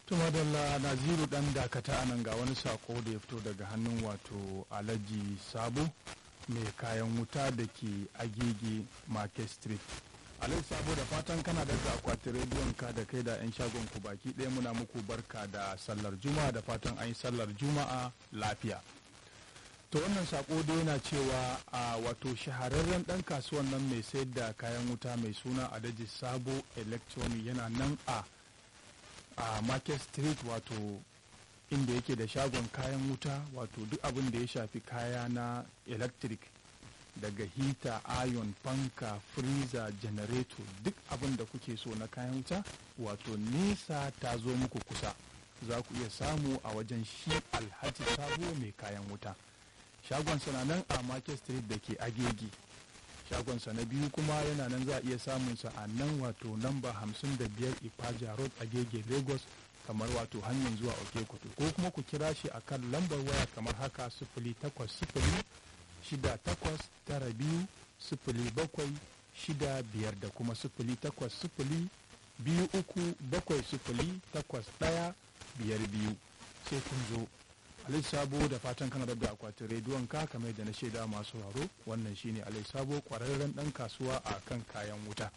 tumadalla naziru dan dakata anan ga wani sako da ya fito daga hannun wato alhaji sabo mai kayan wuta da ke agege market street alhaji sabo da fatan kana da akwatin rediyon ka da kai da 'yan shagon ku baki ɗaya muna muku barka da sallar juma'a da fatan an yi sallar juma'a lafiya to wannan sako da yana cewa a wato shahararren dan kasuwan nan mai sayar da kayan wuta mai suna alhaji sabo electronic yana nan a a market street wato inda yake da shagon kayan wuta wato duk abin da ya shafi kaya na electric daga hita iron fanka freezer generator duk abin da kuke so na kayan wuta wato nesa ta zo muku kusa za ku iya samu a wajen shi alhaji sabo mai kayan wuta shagonsa na nan a market street da ke agege shagonsa na biyu kuma yana nan za a iya samunsa a nan wato namba 55 ipaja road agege lagos kamar wato hanyar zuwa okekutu ko kuma ku kira shi a kan lambar waya kamar haka sifili takwas sifili shida takwas tara biyu sifili bakwai shida biyar da kuma sifili takwas sifili biyu uku bakwai sifili takwas ɗaya biyar biyu sai kun zo alai sabo da fatan kana da akwatin rediyon ka kamar da na shaida masu sauraro wannan shine alai sabo kwararren dan kasuwa a kan kayan wuta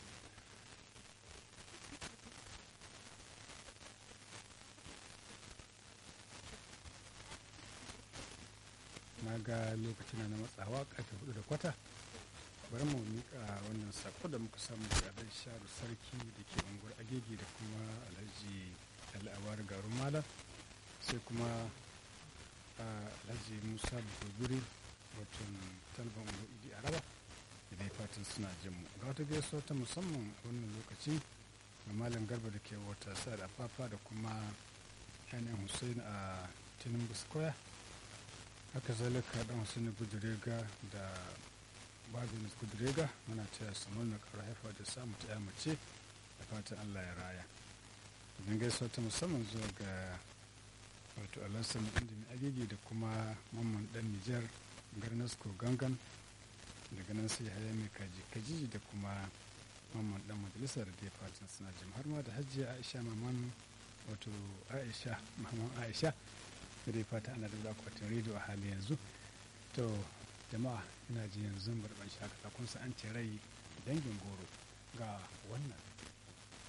na ga lokacin na matsawa karfe hudu da kwata bari mu mika wannan sako da muka samu daga alhaji sharu sarki da ke unguwar agege da kuma alhaji al'awar garin malam sai kuma alhaji musa buguri wato talban unguwar idi araba idan fatan suna jin mu ga wata gaisuwa ta musamman wannan lokaci ga malam garba da ke wata sa da fafa da kuma yanayin hussein a tinubu square haka zalika dan hussein gudurega da babin gudurega muna taya samun na kara haifa da samu ta mace da fatan allah ya raya idan gaisuwa ta musamman zuwa ga wato alassan indimi agege da kuma mamman dan nijar garnasko gangan daga nan sai haya mai kaji kaji da kuma mamman dan majalisar da ya fatan suna jim har ma da hajjiya aisha maman wato aisha maman aisha da dai fata ana da akwatin rediyo a hali yanzu to jama'a ina ji yanzu barban shakata kun sa an ce rai dangin goro ga wannan